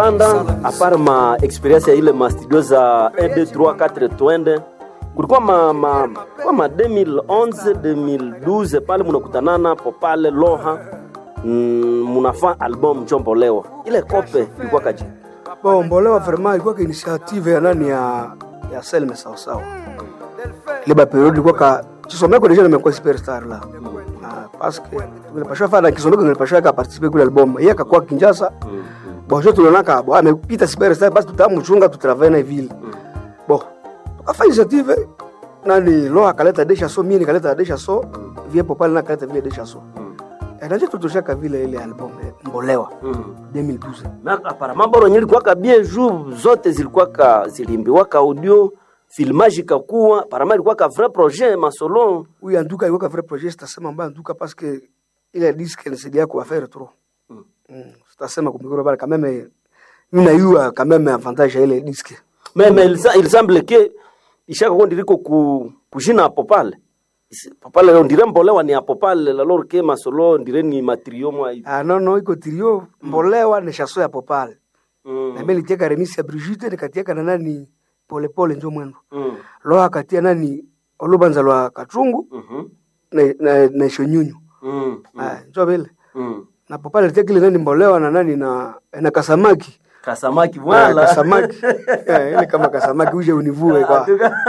kupanda apart ma experience ya ile ma studio za 1 2 3 4 twende kulikuwa ma, ma, kwa ma 2011 2012 pale munakutanana po pale Loha mm, munafaa album Njombolewa. Ile kope ilikuwa kaji Bon, Mbolewa vraiment ilikuwa ka initiative ya nani ya ya Selme sawa sawa. Ile ba period ilikuwa ka Chisomeko deja nimekuwa superstar la. Ah, parce que tunapasha fanya Kisomeko tunapasha ka participer kule album. Yeye akakuwa Kinshasa. Bon, je tunaona ka bon amepita superstar basi tutamchunga tutravena na vile. Bon, tukafanya initiative nani lo akaleta desha so mimi nikaleta desha so viepo pale na kaleta vile desha so. Eh, naje tutoshaka vile ile album eh, Mbolewa 2012. na apparemment boro nyili kwa bien jour zote zilikuwa ka zilimbiwa ka audio filmage ikakuwa apparemment ilikuwa ka vrai projet masolo Oui, en tout cas, il y a un vrai projet, c'est assez en tout cas, parce que il a dit qu'il s'est bien quoi faire trop. C'est assez ma compliqué, quand même, il a eu quand même un avantage à les disques. mais mais il, sa- il semble que ishaka kundi liko ku kujina hapo pale Isi- papale on dirait mbolewa ni hapo pale alors que masolo ndire ni matrio mwa hivi Ah non, non, iko trio, mbolewa ni chasso ya popale. Mm, Na mimi nitiaka remisi ya Brigitte, nikatiaka na nani pole pole njo mwendo. mm, Lo akatia nani olubanza lwa katrungu mhm, na na, na shonyunyu. mm, Ah, njo vile. mm. Na popale nitiaka ile nani mbolewa na nani na na kasamaki. kasamaki Ah, wala kasamaki. Eh, ile kama kasamaki uje univue kwa.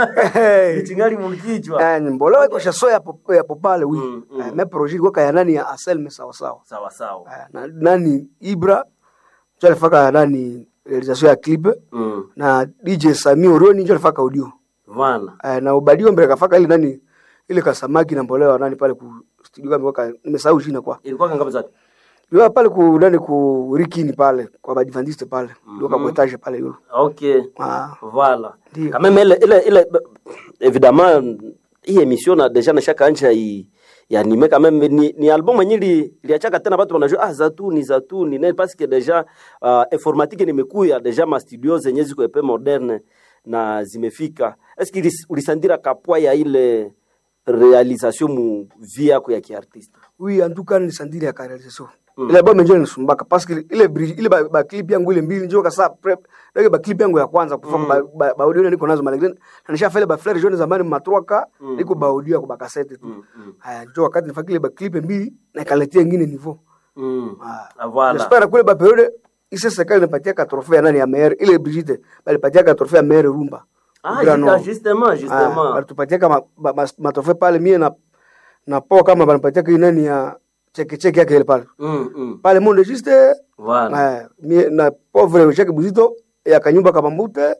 Hey. Kitingali mulkichwa Eh, ni mbolewa iko shaso ya pop- ya popale wi Mm, mm. Eh, me projet ilikuwa kaya nani ya aselme sawa sawa sawa sawa Eh, na nani ibra njo alifaka nani realisation ya clip mm. na dj sami orioni njo alifaka audio Voilà. Eh, na ubadio mbele kafaka ile nani ile kasamaki na mbolewa nani pale ku studio kama waka nimesahau jina kwa ilikuwa kangapi zake yule pale ku nani ku rikini pale kwa badventiste pale ndio kwa etage pale yule okay ah voilà Ndio. quand même ile ile ile évidemment hii émission na déjà na shaka anja i yanime quand même ni, ni album yenye li liachaka tena watu wanajua ah zatuni zatuni ne parce que déjà uh, informatique nimekuya déjà ma studio zenye ziko epe moderne na zimefika est-ce que ulisandira kapwa ya ile réalisation mu vie yako ya kiartiste oui en tout cas ni sandiri ya realisation ile album ndio nisumbaka parce que ile bri- ile ba, ba clip yangu ile mbili ndio kasa prep ndio ba clip yangu ya kwanza kufa ba, ba, ba audio niko nazo malgré na nishafanya ba flare jaune zamani matroka niko ba audio kwa ba cassette tu haya ndio wakati nifanya ile ba clip mbili na kaletia nyingine niveau mm. ah ah, voilà j'espère kule ba periode ise serikali inapatia ka trophée ya nani ya maire ile Brigitte bali patia ka trophée ya maire Rumba ah Grand justement Nord. justement Ah, justement walitupatia kama ma- ma- matofe pale mie na na po kama banipatia kile nani ya cheke cheke yake ile pale mm, mm. pale monde juste voilà eh, mie na pauvre cheke buzito ya kanyumba kama mbute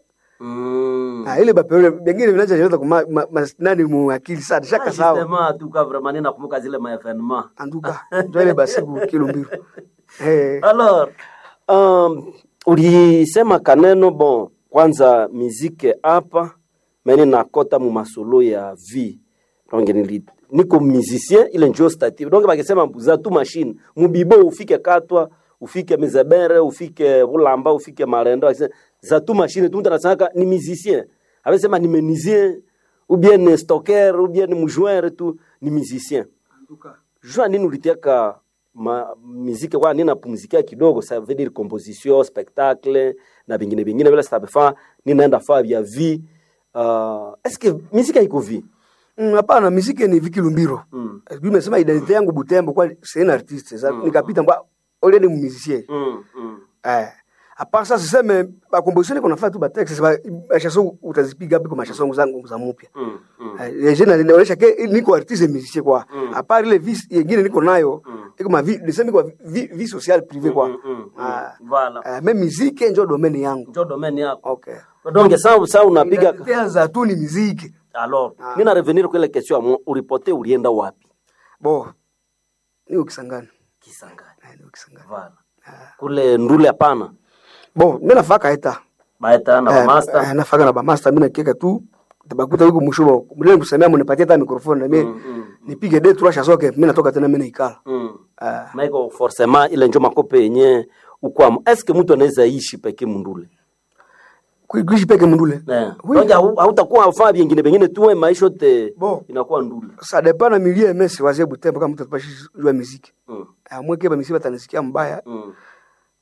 mm. na ile bapere bengine vinacha jeleta kuma ma- ma- nani mu akili sana shaka Ah, sawa justement, tu cas vraiment ninakumbuka zile maefenement anduka ndio ile basiku kilo mbiru eh alors um, ulisema kaneno bon kwanza mizike hapa meni nakota mu masolo ya vie donc nili niko musicien ile njo stative donc bakisema za tu machine mubibo ufike katwa ufike mizebere ufike bulamba ufike marendo bakisema za tu machine tu mtu anasaka ni musicien abesema ni menuisier ou bien ni stocker ou bien ni mujoueur tu ni musicien jua nini ulitiaka ma muziki kwa nini napumzikia kidogo ça veut dire composition spectacle na vingine vingine vile sitabefa ninaenda faa vya vie uh, est-ce que muziki haiko vie Mm, hapana miziki ni viki lumbiro Mm. mm. nimesema identite yangu butembo kwa c'est un artiste sa nikapita mbwa ole ni musicien mm, mm. eh hapa sasa siseme ba composition niko nafanya tu ba texts ba ba chanson utazipiga hapo kwa chanson zangu za mpya Mm, mm. Eh, les jeunes inaonyesha ke niko artiste musicien kwa a part ile vie nyingine niko nayo iko ma vie niseme kwa vie, vie sociale privée kwa Mm, mm, mm. Ah. Voilà. eh, mais musique ndio domaine yangu njo domaine yako okay donc sa sa unapiga Inaanza tu ni muziki alors nina revenir kwa ile question ya mu- ulipote ulienda wapi bo ni ukisangana kisangani Eh, ni ukisangana voilà kule ndule hapana bo mimi nafaka eta baeta na Eh, master eh, nafaka na bamaster mimi nakieka tu tabakuta huko mshuba mlele kusemea mnipatie hata microphone na mimi nipige de trois chansons que mimi natoka tena mimi naikala mm. eh maiko forcément ile njo makope yenye ukwamo est ce que mtu anaweza ishi peke mundule kuishi peke mndule Eh. Oui. Donc hau- hautakuwa afaa vingine vingine tuwe maisha yote Bon. inakuwa ndule ça dépend na milieu mais wazie butembo kama mtu atapashi jua muziki mm. amwe keba misiba tanisikia mbaya mm.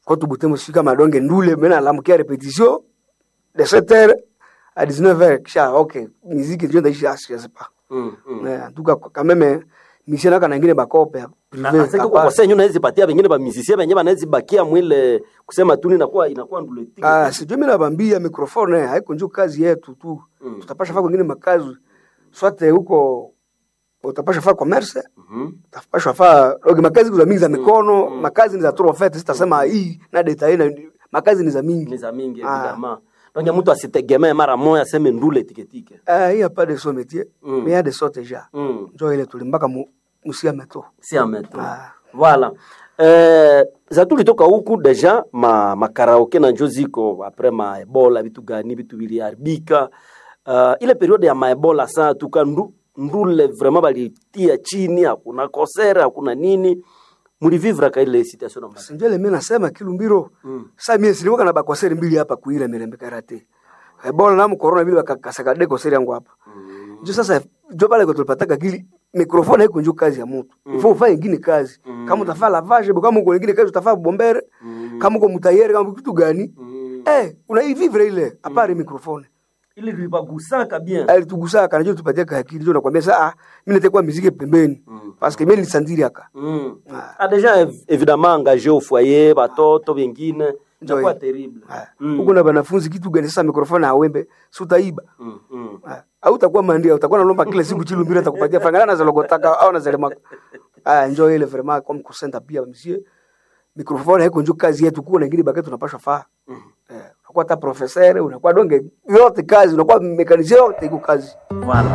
kwetu Butembo sifika madonge ndule mena alamukia repetition de 7h à 19h kisha okay muziki ndio ndaishi asi je sais pas Mm, mm. mais en tout cas quand même mission naka nangine bakope Na- privé na sasa kwa senyu nawezi patia wengine ba musicien wenyewe wanaweza bakia mwile kusema tu inakuwa inakuwa nduleti. Ah, sijui mimi nabambia mikrofone haiko njoo kazi yetu tu. Mm. Tutapasha faa kwingine makazi. Swate huko utapasha faa commerce, Mhm. utapasha faa oge makazi za mingi za mikono, makazi ni za trop fait, sitasema hii na data hii na makazi ni za Ni mingi. za mingi Ah. evidemment. Donc mtu asitegemee mara moja aseme ndule tiketike. Ah, il y a pas de son métier, Mm. mais il y a de sortes déjà. Mm. Njoo ile tulimbaka mu musia meto. si ameto Ah. voilà eh, za tulitoka huku deja ma makaraoke na njo ziko apres maebola vitu gani vitu viliharibika uh, ile periode ya maebola saa tuka ndu, ndule vraiment balitia chini hakuna kosere hakuna nini mulivivra ka ile situation namba Sinjoo ile mimi nasema kilumbiro. Mm. Sasa mimi silikuwa na bakoseri mbili hapa kuile mirembe karate. Ebola na mu corona vile bakakasaka de koseri yangu hapa. Njo sasa njo pale kwa tulipataka kili mikrofoni haiko njo kazi ya mtu. Mm. Ifo ufanye ingine kazi. Mm. Kama utafaa lavage, kama uko ingine kazi utafaa bombere, Mm. kama uko mutayeri, kama kitu gani? mm. Eh, unaivivre ile apare mikrofoni. ile libagusaka bien Alitugusa kana njo tupatia ka akili njo nakwambia sasa ah, mimi nitakuwa muziki pembeni. Mm. Parce que mimi nilisandiri aka. mm. Ah. ah, deja ev- évidemment engagé au foyer batoto vengine Njo inakuwa hii. terrible Ah. Mm. Huko na banafunzi kitu gani sasa mikrofoni awembe, si utaiba. mm. mm. Ah, au utakuwa mandia utakuwa nalomba kila siku chilumbira atakupatia franga na zalogotaka au na zalema ah njoo ile vraiment comme kusenta pia monsieur microphone haiko njoo kazi yetu kuwa na ingine bakati tunapaswa faa eh unakuwa ta professeur unakuwa donge yote kazi unakuwa mekanisien yote iko kazi voilà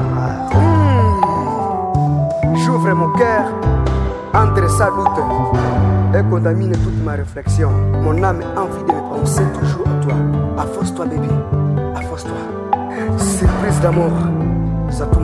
j'ouvre mon cœur entre sa doute et contamine toute ma réflexion mon âme a envie de me penser toujours à toi afforce-toi baby afforce-toi surprise d'amour ça tout